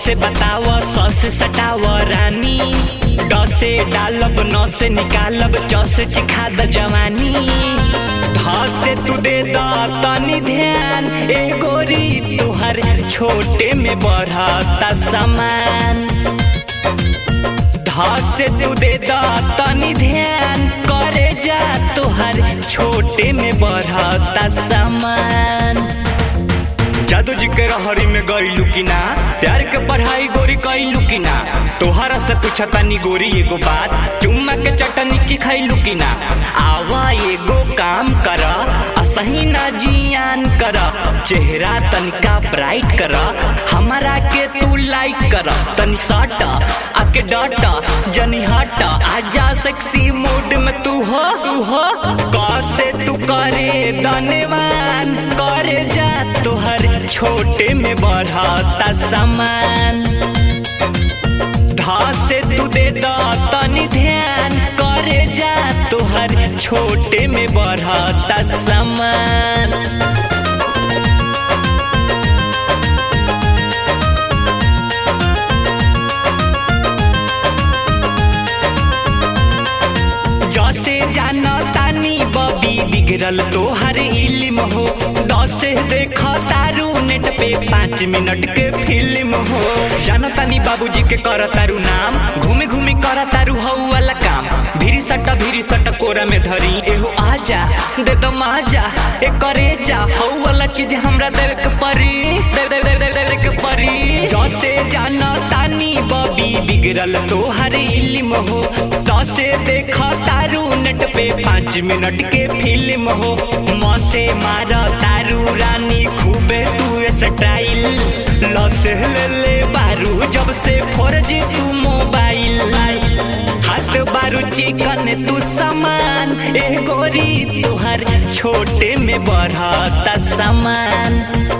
से बताव स से सटाव रानी ड से डालब न से निकालब च से चिखा द जवानी ध से तू दे द तनी ध्यान ए गोरी तुहर छोटे में बढ़ता सामान ध से तू दे द तनी ध्यान करे जा तुहर छोटे में बढ़ता सामान जादू जी के रहरी में गईलू की ना प्यार के पढ़ाई गोरी कैलू की ना तोहरा से पूछा तानी गोरी एगो बात चुम्मा के चटनी चिखैलू की ना आवा एगो काम कर असही ना जियान कर चेहरा तनिका ब्राइट कर हमारा के तू लाइक कर तनी सट आके डट जनी हट आजा सेक्सी मूड में तू हो तू हो कैसे तू करे धन्यवान करे जा तोहर छोटे में बढ़ता सामान धा से तू दे द तनी ध्यान करे जा तोहर छोटे में बढ़ता सामान जसे जाना तानी बबी बिगड़ल तोहर इल्म हो दसे देख तारू नेट पे पाँच मिनट के फिल्म हो जाना तानी बाबूजी के कर तारू नाम घूमे घूमे कर तारू हऊ वाला काम भीरी सट भीरी सट कोरा में धरी एहो आजा दे दो माजा ए करे जा हऊ वाला चीज हमरा देवे के परी दे दे दे दे दे के परी जसे जाना तानी बबी बिगड़ल तोहर इल्म हो दसे देख तारू नेट पे पाँच मिनट के फिल्म हो मसे मार तारू रानी खूबे तू स्टाइल लसे ले ले बारू जब से फोर जी तू मोबाइल हाथ बारू चिकन तू सामान ए गोरी तुहर छोटे में बढ़ता सामान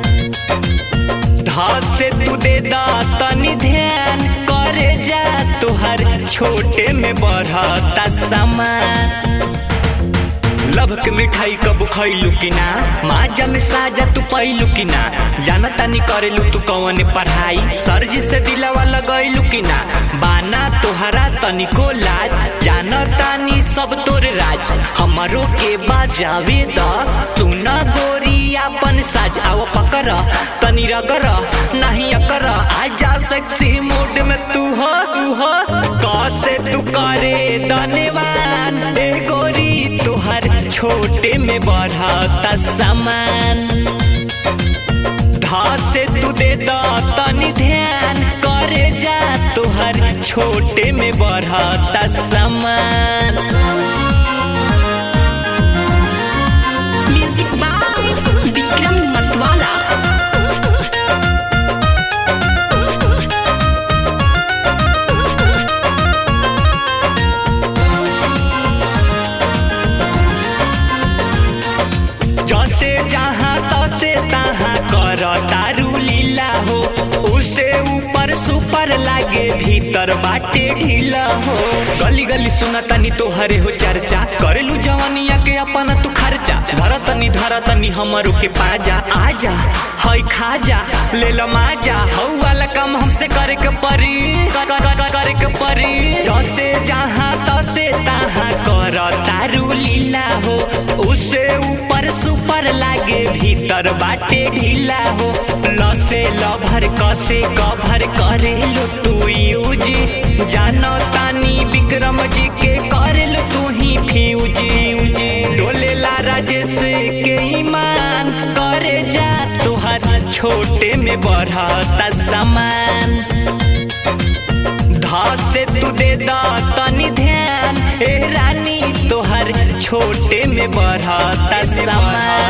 धा से तू दे दा तनी ध्यान करे जा तुहर छोटे में बढ़ता सामान लभ के मिठाई कब खैलू कि ना माजा में साजा तू पैलू कि ना जाना तानी करेलू तू कौन पढ़ाई सर जी से दिलावा लगैलू कि ना बाना तोहरा तनिको लाज जाना तानी सब तोर राज हमरो के बाजावे द तू न गोरी अपन साज आओ पकर तनी रगर नहीं अकर आजा सेक्सी मूड में तू हो तू हो कैसे तू करे धन्यवान ए गोरी तुहर छोटे में बढ़ता सामान धा से तू दे द तनी ध्यान करे जा तुहर छोटे में बढ़ता सामान म्यूजिक बाय विक्रम मतवाला जसे जहाँ तसे तहाँ कर तारू लीला हो उसे ऊपर सुपर लागे भीतर बाटे ढीला हो गली गली सुना तनी तोहरे हो चर्चा करेलू जवानिया के अपना तू खर्चा धर तनी धर तनी हमरो के पाजा आजा हई खाजा ले लो माजा हऊ वाला काम हमसे करे के परी कर- कर- कर- करे के परी जसे जहाँ तसे तहाँ कर तारू लीला हो उसे ऊपर सुपर लागे भीतर बाटे ढीला हो लसे लभर कसे कभर करे लो तू यूज जानो तानी विक्रम जी के करे लो तू ही फ्यूज डोले ला राजेश के ईमान करे जा तुहर छोटे में बढ़ता सामान धा से तू दे दा तनी ध्यान ए रानी तोहर छोटे में बढ़ता सामान